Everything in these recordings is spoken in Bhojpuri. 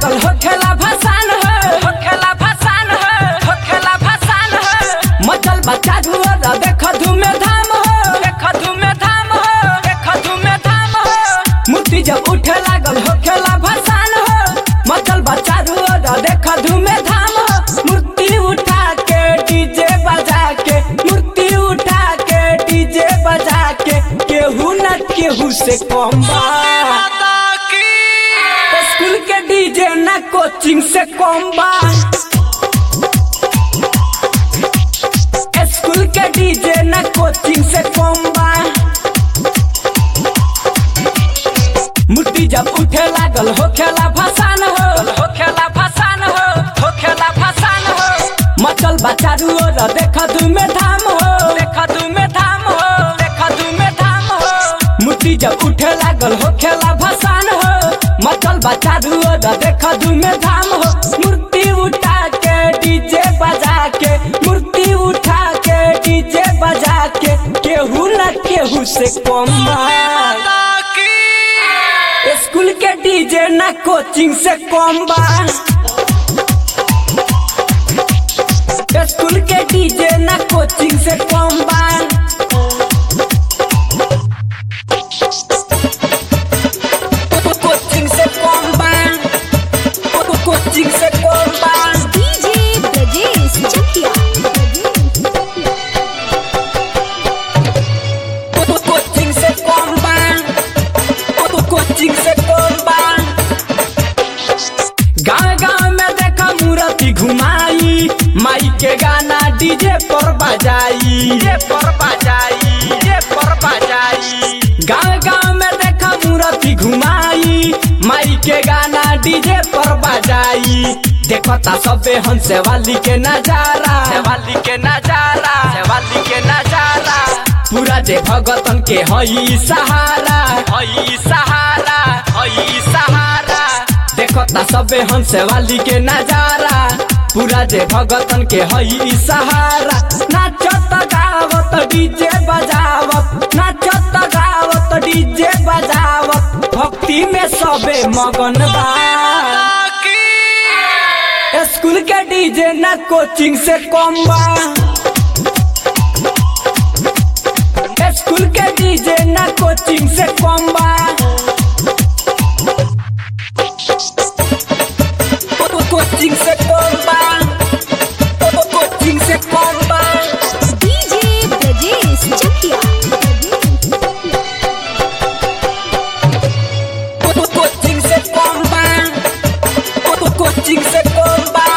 लागल हो खेला भसान हो हो खेला भसान हो हो खेला भसान हो मचल बच्चा धुआ देख धूमे धाम हो देख धूमे धाम हो देख धूमे धाम हो मूर्ति जब उठे लागल हो खेला भसान हो मचल बच्चा धुआ देख धूमे धाम हो मूर्ति उठा के डीजे बजा के मूर्ति उठा के डीजे बजा के केहू न केहू से कम बा स्कूल के डीजे ना कोचिंग से कम बा स्कूल के डीजे ना कोचिंग से कम बा मूर्ति जब उठे लागल हो खेला भसान हो हो खेला भसान हो हो खेला भसान हो मचल बच्चा रुओर देख धूमे धाम हो देख धूमे धाम हो देख धूमे धाम हो मूर्ति जब उठे लागल हो खेला भसान हो मचल बच्चा रुओर देख धूमे धाम हो मूर्ति उठा के डीजे बजा के मूर्ति उठा के डीजे बजा के केहू न केहू से कम बा स्कूल के डीजे ना कोचिंग से कम बा स्कूल के डीजे ना कोचिंग से कम बा कोचिंग से कम बा कोचिंग से कम बा डीजे ब्रजेश चकिया कोचिंग से कम बा कोचिंग से कम बा गाँव गाँव में देखा मूर्ति घुमाई माई के गाना डीजे पर बजाई डीजे पर बजाई डीजे पर बजाई गाँव गाँव में देखा मूर्ति घुमाई माई के गाना डीजे पर बजाई देखो ता सबे हंसे वाली के नजारा वाली के नजारा वाली के नजारा पूरा जे भगतन के हई सहारा हई सहारा हई सहारा देखो ता सबे हंसे वाली के नजारा पूरा जे भगतन के हई सहारा नाचत गावत डीजे बजावत नाचत गावत डीजे बजावत भक्ति में सबे मगन बा स्कूल के डीजे ना कोचिंग से कम बा स्कूल के डीजे ना कोचिंग से कम बा कोचिंग से कम बा कोचिंग से कम बा डीजे ब्रजेश चकिया कोचिंग से कम बा कोचिंग से कम बा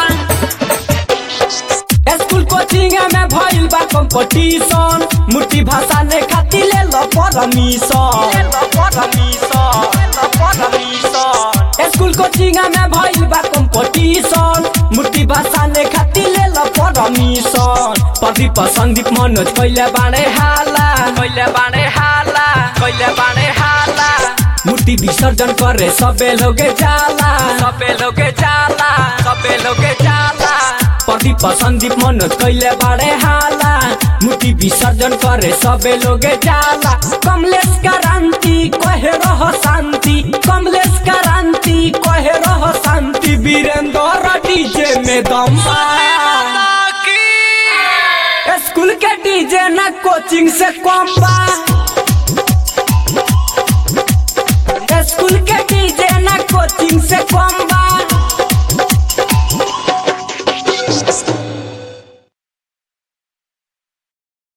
स्कूल कोचिंग में भइल बा कंपटीशन मूर्ति भाषा ने खातिर ले लो परमिशन ले लो परमिशन ले लो परमिशन स्कूल कोचिंग में भइल बा कंपटीशन मूर्ति भाषा ने खातिर ले लो परमिशन प्रदीप संदीप मनोज कइले बाणे हाला कइले बाणे हाला कइले बाणे हाला मूर्ति विसर्जन करे सबे लोगे जाला सबे लोगे जाला सबे लोगे जाला प्रदीप संदीप मनोज कैले बाड़े हाला मूर्ति विसर्जन करे सबे लोगे जाला कमलेश क्रांति कहे रह शांति कमलेश क्रांति कहे रह शांति वीरेंद्र डीजे में दम बा स्कूल के डीजे ना कोचिंग से कम बा स्कूल के डीजे ना कोचिंग से कम